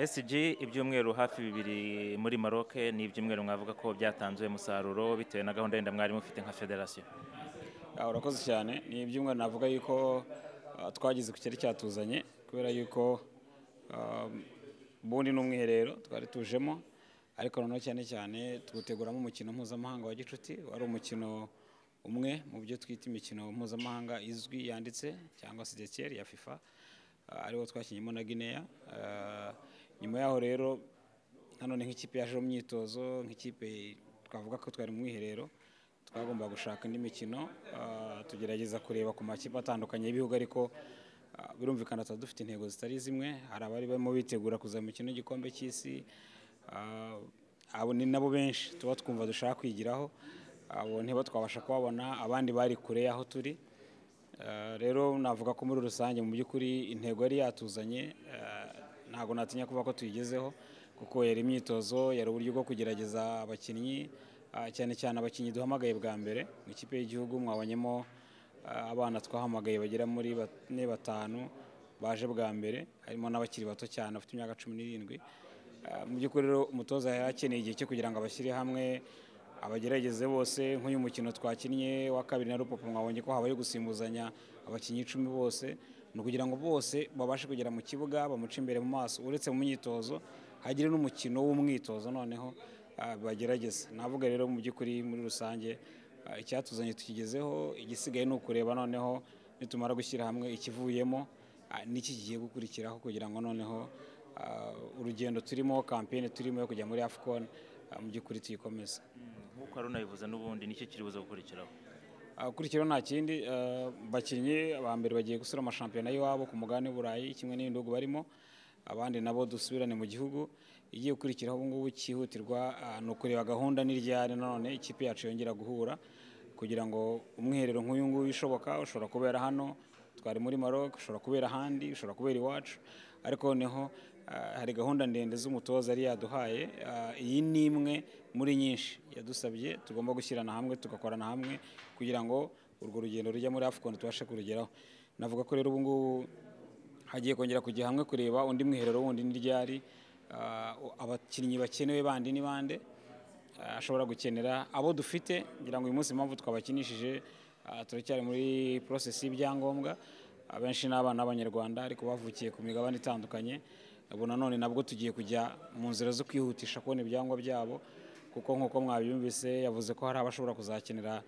SG ibyumweru hafi bibiri muri Maroc ni ibyumweru mwavuga ko byatanze umusaruro bitewe na gahunda yenda mwari mufite nka federasiyo Ah, urakoze cyane ni ibyumweru navuga yuko ah, twageze ku cyari cyatuzanye kubera yuko ah, ubundi ni umwiherero twari tujemo ariko noneho cyane cyane tuwuteguramo umukino mpuzamahanga wa gicuti wari umukino umwe mu byo twita imikino mpuzamahanga izwi yanditse cyangwa se dekeri ya fifa ah, ariwo twakinyemo na guinea Ah, nyuma yaho rero nanone nk'ikipe yaje mu myitozo nk'ikipe twavuga ko twari mu mwiherero twagomba gushaka indi mikino ah, tugerageza kureba ku makipe atandukanye y'ibihugu ariko ah, birumvikana tuba dufite intego zitari zimwe hari abari barimo bitegura kuza mu mikino y'igikombe cy'isi ah, abo ni nabo benshi tuba twumva dushaka kwigiraho abo ntibo twabasha kubabona abandi bari kure y'aho turi Eh, rero navuga ko muri rusange mu by'ukuri intego yari yatuzanye eh, ntabwo natinya kuvuga ko tuyigezeho kuko yari imyitozo yari uburyo bwo kugerageza abakinnyi ah, cyane cyane abakinnyi duhamagaye bwa mbere mu ikipe y'igihugu mwabonyemo ah, abana twahamagaye bagera muri bane batanu baje bwa mbere harimo n'abakiri bato cyane bafite imyaka cumi n'irindwi Ah, mu by'ukuri rero umutoza yari akeneye igihe cyo kugira ngo abashyire hamwe abagerageze bose nk'uyu mukino twakinnye wa kabiri na rupopo mwabonye ko habaye gusimbuzanya abakinnyi icumi bose ni ukugira ngo bose babashe kugera mu kibuga bamuce imbere mu maso uretse mu myitozo hagire n'umukino w'umwitozo noneho ah, bagerageza navuga rero mu by'ukuri muri rusange ah, icyatuzanye tukigezeho igisigaye ni ukureba noneho nitumara gushyira hamwe ikivuyemo ah, n'iki kigiye gukurikiraho kugira ngo noneho ah, urugendo turimo kampeni turimo yo kujya muri afcon ah, mu by'ukuri tuyikomeze nk'uko hari unabivuze n'ubundi nicyo kiribuza gukurikiraho akurikiraho nta kindi eh, bakinnyi ba mbere bagiye gusura amashampiyona y'iwabo ku mugabane w'i burayi kimwe n'ibindi bihugu barimo abandi nabo dusubirane mu gihugu igiye gukurikiraho ubu ngubu cyihutirwa ah, ni ukureba gahunda n'iryari nanone ikipe yacu yongera guhura kugira ngo umwiherero nk'uyu nguyu ushoboka ushobora kubera hano twari muri Maroc ushobora kubera ahandi ushobora kubera iwacu ariko noneho ah, hari gahunda ndende z'umutoza yari yaduhaye Ah, iyi ni imwe muri nyinshi yadusabye tugomba gushyirana hamwe tugakorana hamwe kugira ngo urwo rugendo rujya muri afcon tubashe kurugeraho navuga ko rero ubu ngubu hagiye kongera kujya hamwe kureba undi mwiherero wundi n'iryari ah, abakinnyi bakenewe bandi ni bande ah, ashobora gukenera abo dufite ngira ngo uyu munsi impamvu twabakinishije ah, turacyari muri process y'ibyangombwa abenshi ni abana b'abanyarwanda ariko bavukiye ku migabane itandukanye ubu nanone nabwo tugiye kujya mu nzira zo kwihutisha kubona ibyangombwa byabo kuko nk'uko mwabyumvise yavuze ko hari abashobora kuzakenera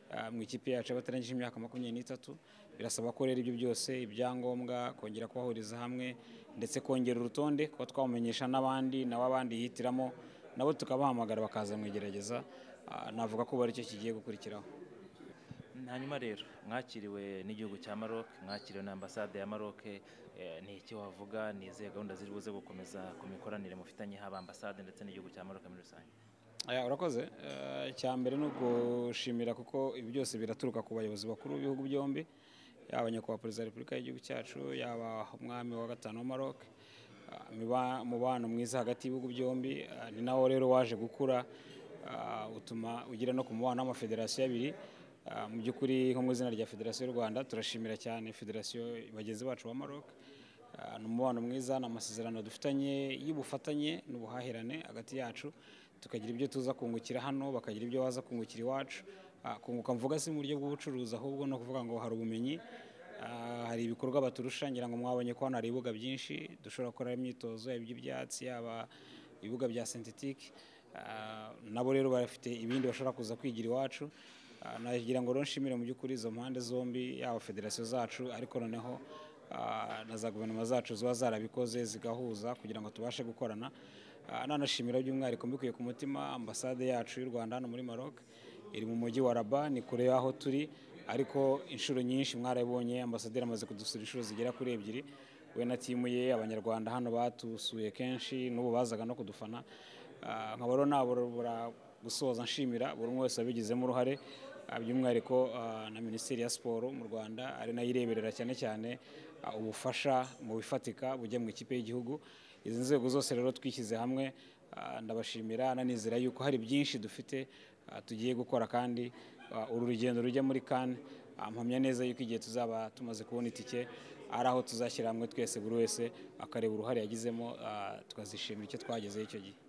Ah, mu ikipe yacu y'abatarangije imyaka makumyabiri n'itatu birasaba ko rero ibyo byose ibyangombwa kongera kubahuriza hamwe ndetse kongera urutonde kuba twamenyesha n'abandi nabo abandi yihitiramo nabo tukabahamagara bakaza mu igerageza Ah, navuga ko ubu aricyo kigiye gukurikiraho hanyuma rero mwakiriwe n'igihugu cya Maroc mwakiriwe na ambasade ya Maroc eh, ni iki wavuga ni izihe gahunda ziri buze gukomeza ku mikoranire mufitanye haba ambasade ndetse n'igihugu cya Maroc muri rusange Aya, urakoze Eh, icya mbere ni ugushimira kuko ibi byose biraturuka ku bayobozi bakuru b'ibihugu byombi yaba nyakubahwa perezida wa repubulika y'igihugu cyacu yaba umwami wa gatanu wa maroc Ah, miba- umubano mwiza hagati y'ibihugu byombi Ah, ni nawo rero waje gukura Ah, utuma ugira no ku mubano w'amafederasiyo abiri Ah, mu by'ukuri nko mu izina rya federasiyo y'u rwanda turashimira cyane federasiyo bagenzi bacu ba maroc Ah, ni umubano mwiza ni amasezerano dufitanye y'ubufatanye n'ubuhahirane hagati yacu tukagira ibyo tuza kungukira hano bakagira ibyo baza kungukira iwacu Ah, kunguka mvuga si mu buryo bw'ubucuruzi ahubwo ni ukuvuga ngo hari ubumenyi Ah, hari ibikorwa baturusha ngira ngo mwabonye ko hano hari ibibuga byinshi dushobora gukora imyitozo yaba iby'ibyatsi yaba ibibuga bya sentetike Ah, nabo rero barafite ibindi bashobora kuza kwigira iwacu Ah, nagira ngo rero nshimire mu by'ukuri izo mpande zombi yaba federasiyo zacu ariko noneho ah, na za guverinoma zacu ziba zarabikoze zigahuza kugira ngo tubashe gukorana Ah, nanashimira by'umwihariko mbikuye ku mutima ambasade yacu y'u rwanda hano muri maroc iri mu mujyi wa raba ni kure y'aho turi ariko inshuro nyinshi mwarabonye ambasaderi amaze kudusura inshuro zigera kuri ebyiri we na timu ye abanyarwanda hano batusuye kenshi n'ubu bazaga no kudufana Ah, nkaba rero nabura gusoza nshimira buri umwe wese wabigizemo uruhare Ah, by'umwihariko ah, na minisiteri ya siporo mu rwanda ari nayo ireberera cyane cyane ah, ubufasha mu bifatika bujya mu ikipe y'igihugu izi nzego zose rero twishyize hamwe ah, ndabashimira nanizera yuko hari byinshi dufite ah, tugiye gukora kandi ah, uru rugendo rujya muri kane mpamya neza yuko igihe tuzaba tumaze kubona itike ari aho tuzashyira hamwe twese buri wese akareba uruhare yagizemo ah, tukazishimira icyo twagezeho icyo gihe